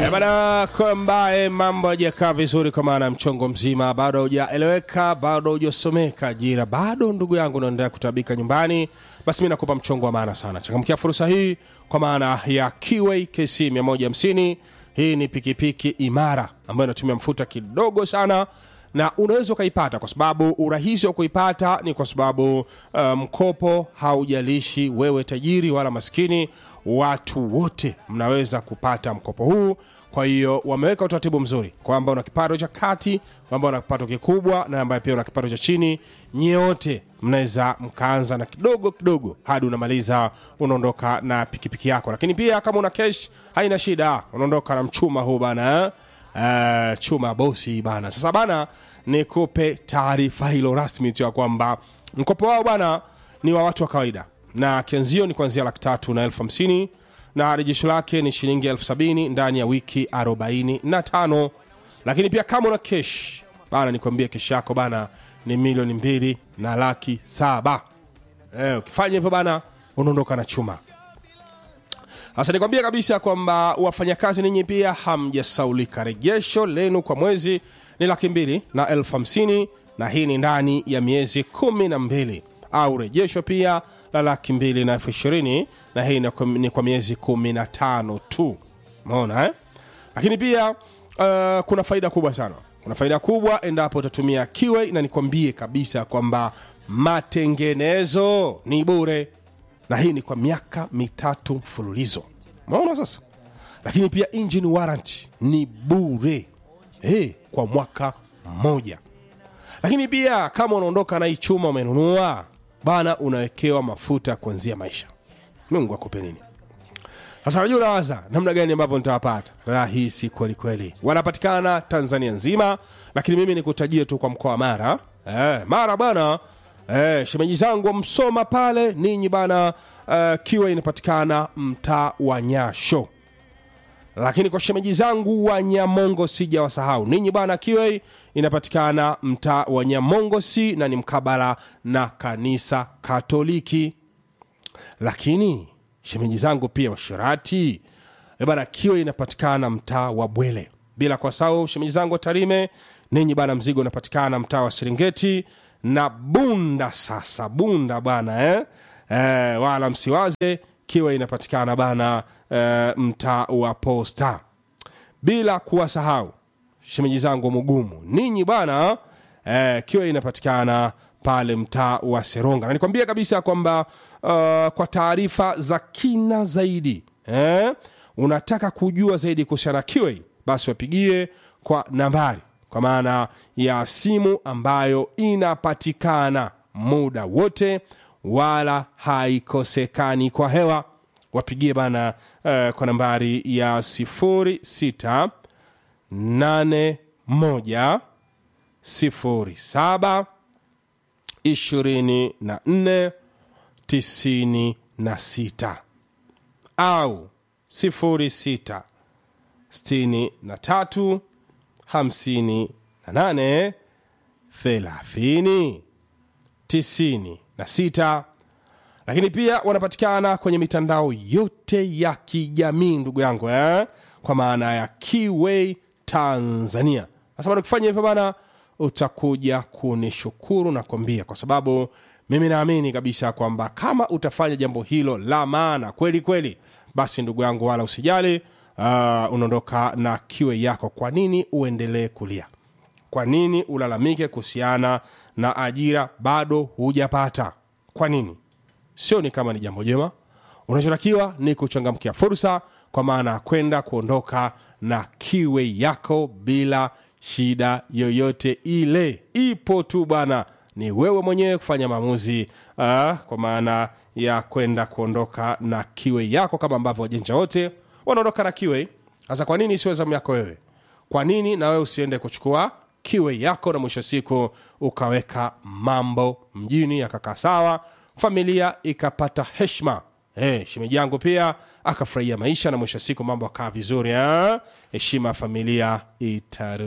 Eh, bana kwa ambaye mambo hajakaa vizuri kwa maana mchongo mzima bado hujaeleweka bado hujasomeka ajira bado ndugu yangu unaendelea kutabika nyumbani basi mi nakupa mchongo wa maana sana changamkia fursa hii kwa maana ya kiway kc 150 hii ni pikipiki imara ambayo inatumia mfuta kidogo sana na unaweza ukaipata kwa sababu urahisi wa kuipata ni kwa sababu uh, mkopo haujalishi wewe tajiri wala maskini watu wote mnaweza kupata mkopo huu kwa hiyo wameweka utaratibu mzuri kwamba una kipato cha kati kwamba una kipato kikubwa na ambaye pia una kipato cha chini nyewote mnaweza mkaanza na kidogo kidogo hadi unamaliza unaondoka na pikipiki yako lakini pia kama una kesh haina shida unaondoka na mchuma huu bana eh? uh, chuma bosi bana sasa bana nikupe taarifa hilo rasmi tu ya kwamba mkopo wao bana ni wa watu wa kawaida na kianzio ni kuanzia laki tatu na elfu hamsini na rejesho lake ni shilingi elfu sabini ndani ya wiki 45 lakini pia kama una kesh bana nikwambie kesh yako bana ni milioni mbili na laki saba eh, ukifanya hivyo bana unaondoka na chuma sasa nikwambia kabisa kwamba wafanyakazi ninyi pia hamjasaulika rejesho lenu kwa mwezi ni laki mbili na elfu hamsini na hii ni ndani ya miezi kumi na mbili au rejesho pia la laki mbili na elfu ishirini na hii ni kwa- ni kwa miezi kumi na tano tu maona eh? lakini pia uh, kuna faida kubwa sana kuna faida kubwa endapo utatumia kiwe na nikwambie kabisa kwamba matengenezo ni bure na hii ni kwa miaka mitatu mfululizo maona sasa lakini pia engine warranty ni bure hey, kwa mwaka mmoja lakini pia kama unaondoka na hii chuma umenunua bana unawekewa mafuta ya kuanzia maisha mungu akupe nini sasa najua unawaza namna gani ambavyo nitawapata rahisi kweli kweli wanapatikana tanzania nzima lakini mimi nikutajie tu kwa mkoa wa mara eh, mara bana eh, shemeji zangu wa msoma pale ninyi bana eh, kiwa inapatikana mtaa wa nyasho lakini kwa shemeji zangu wa nyamongo sija wasahau ninyi bwana kiwe inapatikana mtaa wa nyamongosi na ni mkabala na kanisa katoliki lakini shemeji zangu pia washirati eh bana kiwe inapatikana mtaa wa bwele bila kwa sau shemeji zangu wa tarime ninyi bana mzigo unapatikana mtaa wa serengeti na bunda sasa bunda bana eh? Eh, wala msiwaze kiwa inapatikana bana eh, mtaa wa posta bila kuwasahau shemeji zangu mugumu ninyi bwana eh, kiwa inapatikana pale mtaa wa seronga na nikwambia kabisa kwamba uh, kwa taarifa za kina zaidi eh, unataka kujua zaidi kuhusiana na kiwa basi wapigie kwa nambari kwa maana ya simu ambayo inapatikana muda wote wala haikosekani kwa hewa wapigie bana uh, kwa nambari ya 06 81 07 24 96 au 06 63 58 30 96 lakini pia wanapatikana kwenye mitandao yote ya kijamii ndugu yangu eh? kwa maana ya Kiway Tanzania. Sasa bado ukifanya hivyo bana, utakuja kunishukuru na kuambia, kwa sababu mimi naamini kabisa kwamba kama utafanya jambo hilo la maana kweli kweli, basi ndugu yangu, wala usijali, uh, unaondoka na Kiway yako. Kwa nini uendelee kulia? Kwa nini ulalamike kuhusiana na ajira bado hujapata? Kwa nini? sio ni kama ni jambo jema unachotakiwa ni kuchangamkia fursa kwa maana ya kwenda kuondoka na kiwe yako bila shida yoyote ile ipo tu bwana ni wewe mwenyewe kufanya maamuzi uh, kwa maana ya kwenda kuondoka na kiwe yako kama ambavyo wajenja wote wanaondoka na kiwe sasa kwa nini isiwe zamu yako wewe kwa nini na wewe usiende kuchukua kiwe yako na mwisho wa siku ukaweka mambo mjini yakakaa sawa familia ikapata heshma hey, shemeji yangu pia akafurahia maisha na mwisho wa siku mambo akaa vizuri ah? heshima ya familia itaru